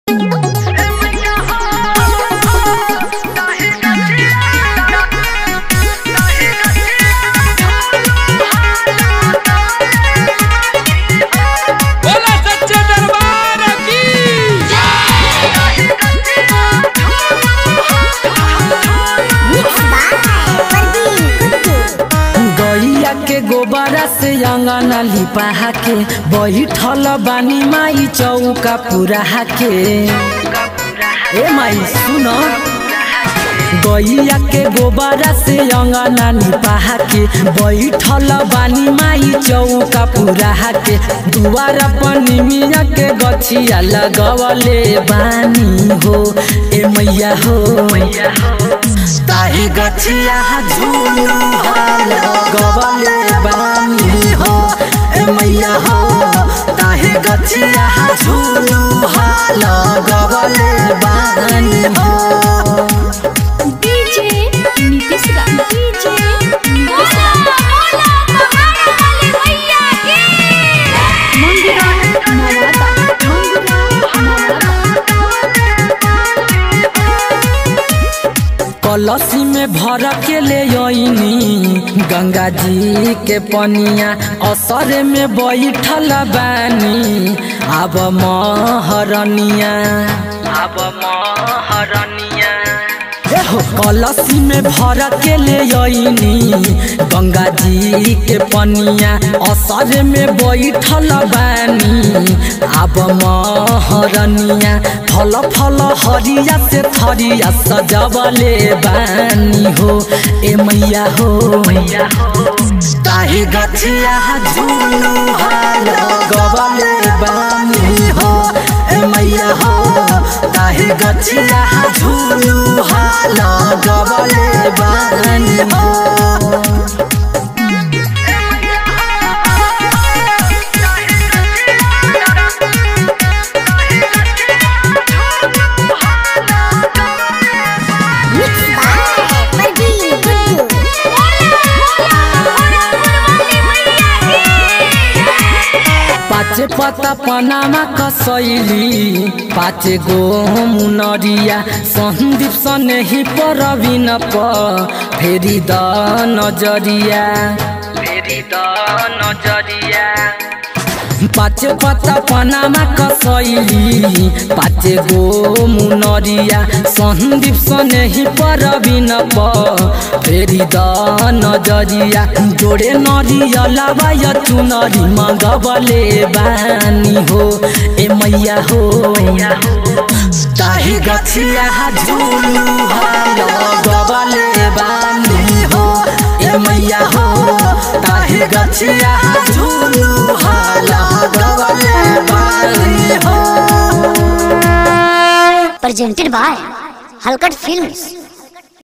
बोला सच्चे दरबार की गैया के गोबरा से अंगना लिपा के बैठल बानी माई चौका पूरा के ए माई सुन गैया के गोबरा से अंगना लिपा के बैठल बानी माई चौका पूरा के दुआरा पनी मिया के गछिया लगवले बानी हो ए मैया हो ताही गछिया झूलू हाल गवले बानी हो ए मैया हो ताही गछिया झूलू हाल गवले बानी हो डीजे नीतीश रा डीजे नीतीश रा बोला महारा वाली भैया की मंदिरा नवादा मंदिरा नवादा कलसी में भर के ले अइनी गंगा जी के पनिया असर में बैठल बानी अब महरनिया अब महरनिया हो कलसी में भर के ले अइनी गंगा जी के पनिया असर में बैठल बानी अब महरनिया फल फल हरिया से थरिया सजवले बानी हो ए मैया हो मैया हो ताही गछिया झूलू हाल गवले बानी हो ए मैया हो ताही गछिया झूलू हाल गवले बानी हो पाचे पता पनामा कसैली पाचे गो मुनरिया सन्दीप सने ही परबिन प फेरि द नजरिया फेरि द नजरिया पाचे पता पनामा कसैली पाचे गो मुनरिया सन्दीप सने ही परबिन प फेरि द नजरिया जोडे नरियलावा य चुनरी मगबले बानी हो ए मैया हो ताही गछिया झुलु हाल गबले बानी हो ए मैया हो ताही गछिया झुलु हाल गबले बानी हो presented by Halkat Films.